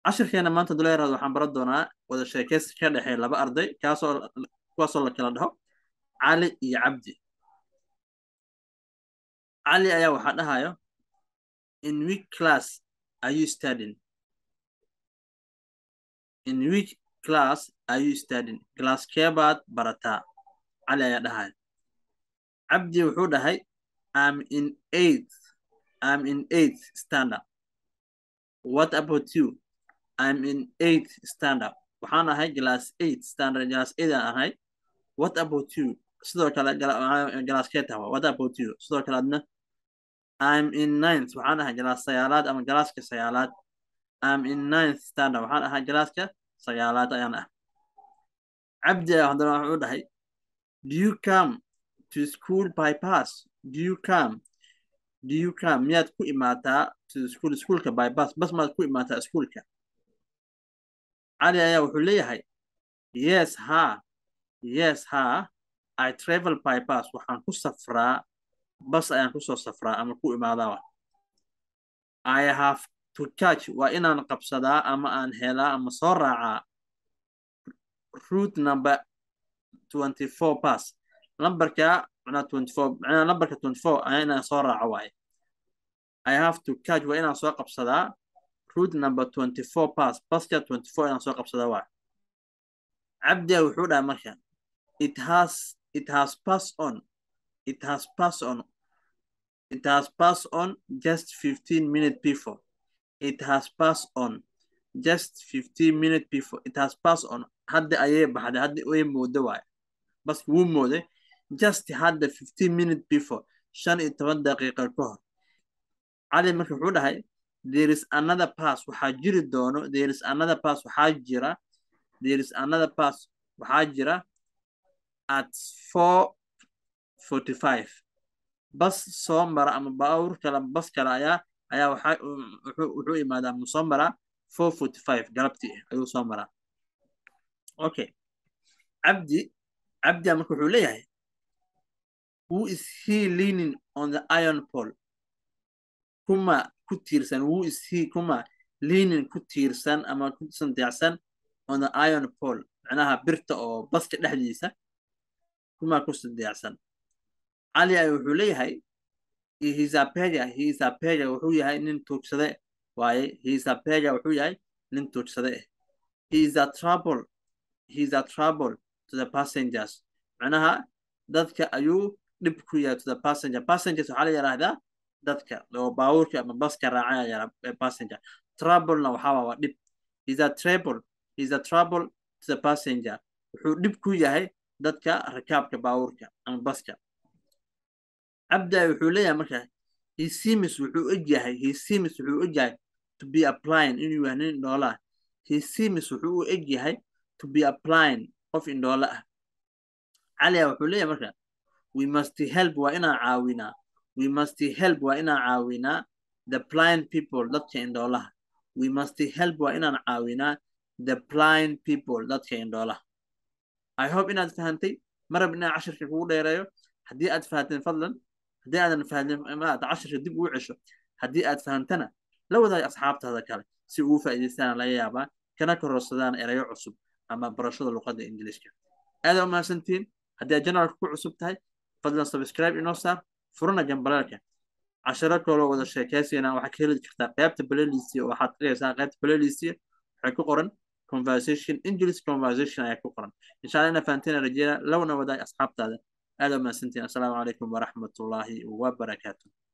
cashirkeena maanta duleeraad waxaan baran doonaa wada sheekaysi ka dhexeeya laba arday kaasoo kuwaasoo la kala dhaho cali iyo cabdi cali ayaa waxaa dhahayo in which class are you studying in which class are you studying class keebaad barataa cali ayaa dhahayo cabdi wuxuu dhahay am in eighth am in eighth standard what about you I'm in eighth standard. Waxaan ahay class eight standard class eight aan ahay. What about you? Sidoo kale class kee tahay What about you? Sidoo kale adna I'm in ninth. Waxaan ahay class sagaalaad ama classka sagaalaad. I'm in ninth standard. Waxaan ahay classka sagaalaad ayaan ah. Cabdi haddana wuxuu dhahay Do you come to school by bus? Do you come? Do you come? Miyaad ku imaataa to school schoolka by bus? Bas maad ku imaataa schoolka? cali ayaa wuxuu leeyahay yes ha yes ha i travel by bus waxaan ku safraa bas ayaan kusoo safraa ama ku imaadaa i have to catch waa inaan qabsadaa ama aan helaa ama soo raacaa route number twenty four bus lambarka macnaa twenty four macnaa lambarka twenty four ayaa inaan soo raaco waaye i have to catch waa inaan soo qabsadaa route number 24 pass baska 24 inaan soo qabsada waa cabdiga wuxuu dhahay marka it has it has pass on it has pass on it has pass on just 15 minutes before it has pass on just 15 minutes before it has pass on hadda ayay baxday hadda way moodo waay baska wuu mooday just hadda 15 minutes before shan iyo toban daqiiqa ka hor cali marka wuxuu dhahay there is another pass waxaa jiri doono there is another pass waxaa jira there is another pass waxaa jira at four forty five bas soo mara ama baawur kale bas kale ayaa ayaa waxaa wuxuu imaadaa mu soo maraa four forty five galabtii ayuu soo maraa okay cabdi cabdia marka wuxuu leeyahay who is he leaning on the iron pole kuma ku tiirsan who is he kuma leaning ku tiirsan ama ku sandeecsan on the iron pole macnaha birta oo baska dhexdiisa kuma ku sandeecsan cali ay wuxuu leeyahay hisapeja hisapeja wuxuu yahay nin tuugsade waaye hisapeja wuxuu yahay nin tuugsade eh he is a trouble he is a trouble to the passengers macnaha dadka ayuu dhib ku yahay to the passenger passengers waxaa la yidhaahdaa dadka oo baabuurka ama baska raacaya passenger troublena waxaa waa dhib is a trouble is a trouble to the passenger wuxuu dhib ku yahay dadka rakaabka baabuurka ama baska cabda wuxuu leeyahay marka he seems wuxuu og yahay he seems wuxuu og yahay to be applying inuu yahay nin indhoola ah he seems wuxuu u eg yahay to be applying qof indhoola ah caliya wuxuu leeyahay marka we must help waa inaan caawinaa we must help waa inaan caawinaa the blind people dadka indhoolaha we must help waa inaan caawinaa the blind people dadka indhoolaha i hope inaad fahantay marab inaan cashirka kugu dheereeyo haddii aad fahanteen fadlan haddii aadan fahantin maad cashirka dib ugu cesho haddii aad fahantana la wadaag asxaabtaada kale si ugu faa'iidaystaan laga yaabaa kana kororsadaan erayo cusub ama barashada luqadda ingiliishka aada u mahadsantihiin haddii aad janalka ku cusub tahay fadlan subscribe inoo saar furana gambaleelka casharo kaloo wada sheekaysiina waxaad ka heli kartaa qaybta playlist waxaad dhigaysaa qaybta playlist waxay ku qoran conversation english conversation ayaa ku qoran insha allah ina fahanteen rajeyna lowna wadaag asxaabtaada aada u mahadsantihiin assalaamu calaykum waraxmatullaahi wabarakaatu